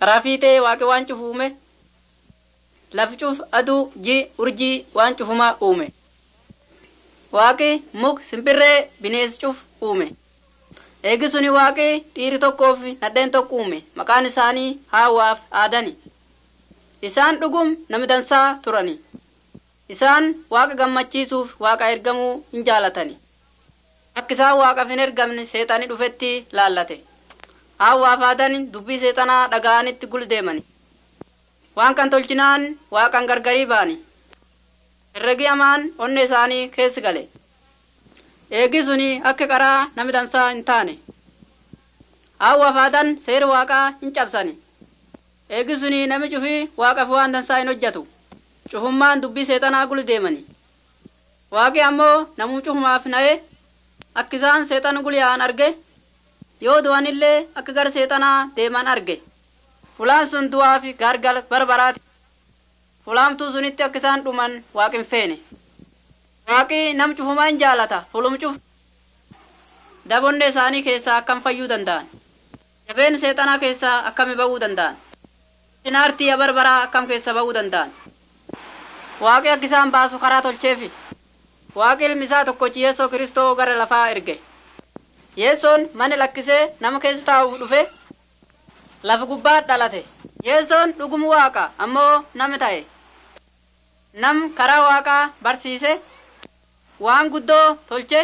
karaa fiixee waaqi waan cufu uume lafi cuf aduu ji urjii waan cufumaa uume waaqi muk simbirree binees cuf uume eegi suni waaqi dhiiri tokkoof nadheen tokko uume maqaan isaanii haawaaf aadani isaan dhugum nami dansaa turani isaan waaqa gammachiisuuf waaqa ergamuu hin jaalatani akka isaan waaqaaf hin ergamne seexanii dhufetti laallate haawaaf aadani dubbii seexanaa dhaga'anitti guldeemani waan kan tolchinaan waaqan gargarii baani herregi amaan onne isaanii keessi gale eegi suni akka qaraa nami dansaa hin taane hawwa faadan seera waaqaa hin cabsani eegi suni nami cufi waaqaf waan dansaa hin hojjatu cufummaan dubbii seexanaa gul deemani waaqi ammoo namuu cufumaaf na'e akka isaan seexan gulyaan arge yoo du'anillee akka gara seexanaa deeman arge fulaan sun du'aa fi gaargal barbaraati fulaamtuu sunitti akka isaan dhuman waaqin feene waaqi nam cufumaa hin jaalata fulum cuf dabonne isaanii keessaa akkam fayyuu danda'an jabeen seexanaa keessaa akkami ba'uu danda'an sinaartii barbaraa akkam keessa ba'uu danda'an waaqi akka isaan baasu karaa tolcheefi waaqi ilmi isaa tokkochi yeesoo kiristoo gara lafaa erge yeesoon mana lakkisee nama keessa taa'uuf dhufe lafa gubbaa dhalate yeesoon dhugumu waaqa ammoo nama ta'e nam karaa waaqaa barsiise waan guddoo tolche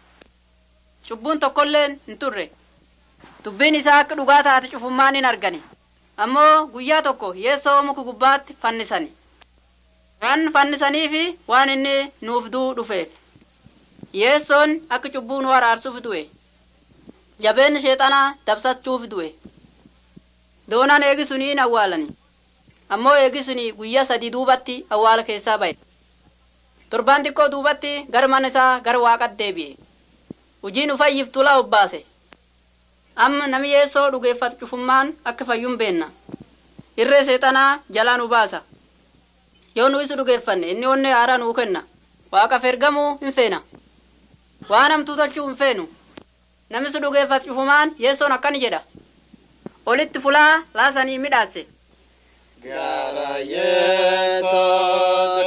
cubbuun tokkolleen hin turre dubbiin isaa akka dhugaa taate cufummaan hin argani ammoo guyyaa tokko yeessoo muka gubbaatti fannisani waan fannisanii fi waan inni nuuf duu dhufeef yeessoon akka cubbuu nu araarsuuf du'e jabeen sheexanaa dabsachuuf du'e doonaan eegisuni hin awwaalani ammoo eegisuni guyyaa sadii duubatti awwaala keessaa ba'e torbaan xiqqoo duubatti gara mana isaa gara waaqatti deebi'e hojiin ufayyiftu la obbaase amma nami yeessoo dhugeeffatu cufummaan akka fayyuun beenna irree seexanaa jalaa nu baasa yoo nu isu dhugeeffanne inni onne haaraa nuu kenna waaqaf ergamuu hin feena waan hamtuu tolchuu hin feenu nami su dhugeeffatu cufumaan yeessoon akkani jedha olitti fulaa laasanii midhaase Gara Yesus